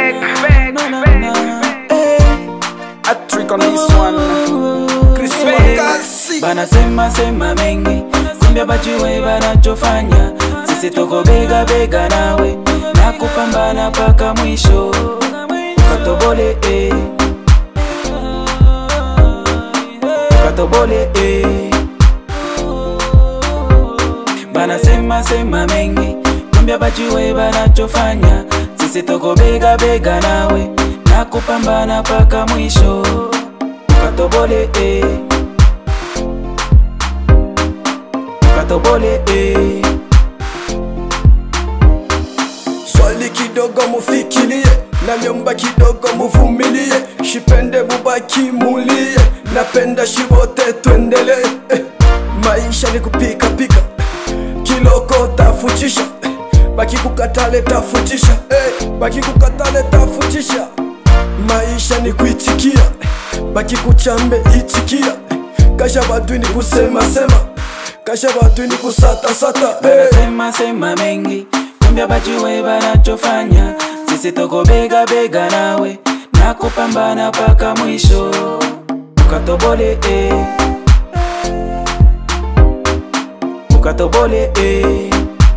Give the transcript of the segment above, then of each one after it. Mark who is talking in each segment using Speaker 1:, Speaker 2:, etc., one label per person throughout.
Speaker 1: beg, beg, beg.
Speaker 2: A trick on this one. Chris Wakasi.
Speaker 3: Banasema sema mengi, kumbe bajue banachofanya. Sisi tuko bega bega nawe na kupambana mpaka mwisho, ukatobole eh. ukatobole eh. Banasema sema mengi, kumbe bajue banachofanya. Sisi tuko bega bega nawe na kupambana mpaka mwisho, ukatobole eh. ukatobole eh.
Speaker 2: Swali kidogo mufikirie, na nyumba kidogo muvumilie, shipende mubaki mulie, napenda shibote tuendelee. Eh, maisha ni kupika pika, kiloko tafutisha, eh, baki kukatale tafutisha, eh, baki kukatale tafutisha. Maisha ni kuitikia, eh, baki kuchambe itikia, eh, kasha badui ni kusema sema, kasha badui ni kusata sata, eh.
Speaker 3: Banasema sema mengi, kumbe bajue banachofanya. Sisi tuko bega bega nawe na kupambana mpaka mwisho, ukatobole eh. ukatobole eh.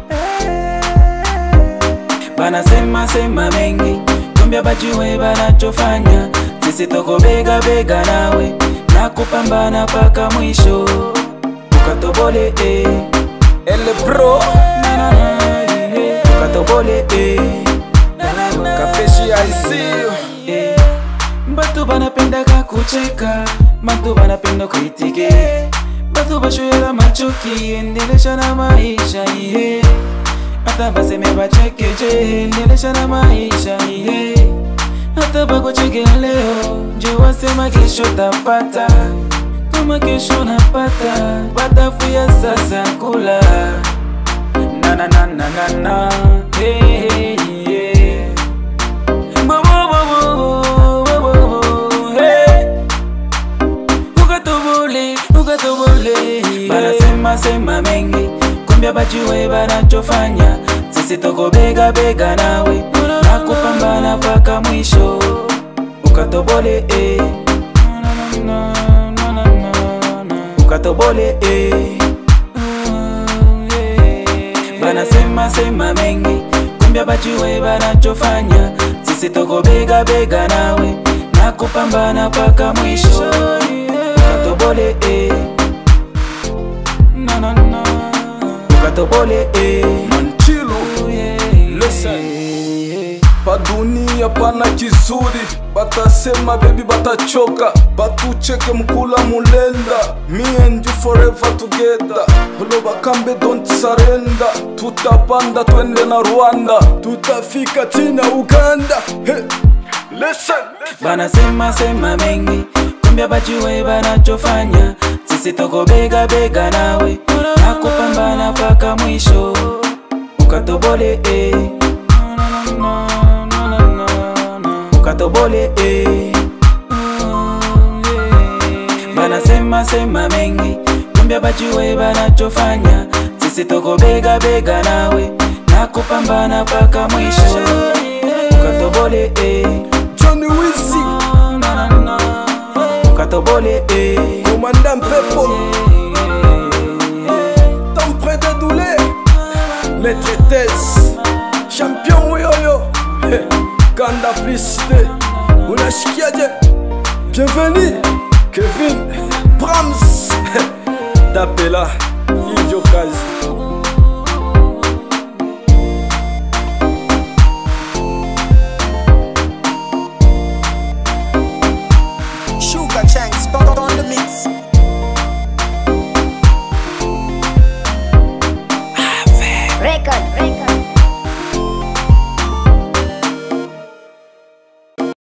Speaker 3: Banasema sema mengi, kumbe bajue banachofanya. Sisi tuko bega bega nawe na kupambana mpaka mwisho, ukatobole eh.
Speaker 2: Elle bro,
Speaker 3: Na, na, na, yeah. ukatobole eh.
Speaker 2: kapeshi I see you.
Speaker 3: Eh, Batu banapendaka kucheka, batu banapenda kuitike, batu bashoyela machoki, endelesha na maisha iye. Hata baseme bachekeje, endelesha na maisha iye. Hata bakucheke leo, je wasema kesho tapata, kama kesho napata, batafuya sasa kula. Na na na na na na, hey, hey, yeah. Bo- bo- bo- bo- bo- bo- bo- hey. Ukatubule, ukatubule. Banasema sema mengi, kumbe bajue banachofanya. Sisi tuko bega bega nawe na kupambana mpaka mwisho, ukatobole eh. ukatobole eh. Banasema sema mengi, kumbe bajue banachofanya. Sisi tuko bega bega nawe na kupambana mpaka mwisho, ukatobole eh. Na, na, na. ukatobole eh.
Speaker 2: Manchilo, listen. pa dunia pana kizuri, batasema bebi batachoka, batucheke mkula mulenda, me and you forever together, holo bakambe don't surrender, tutapanda twende na Rwanda, tutafika tina Uganda, hey. Listen.
Speaker 3: Banasema sema mengi, kumbe bajue banachofanya. Sisi tuko bega bega nawe na kupambana mpaka mwisho, ukatobole eh. ukatobole eh. Banasema sema mengi, kumbe bajue banachofanya. Sisi tuko bega bega nawe na kupambana mpaka mwisho, ukatobole eh.
Speaker 2: Johnny Wizzy,
Speaker 3: ukatobole eh.
Speaker 2: commandant Pepo, temps près de douleur, maître Tess, champion Woyoyo, Hey, Kanda Plicité, unashikiaje? Bienvenue, Kevin, Brahms, Tapela, Idio Kazi.
Speaker 4: Sugar Shanks, on the mix.
Speaker 5: Record, record.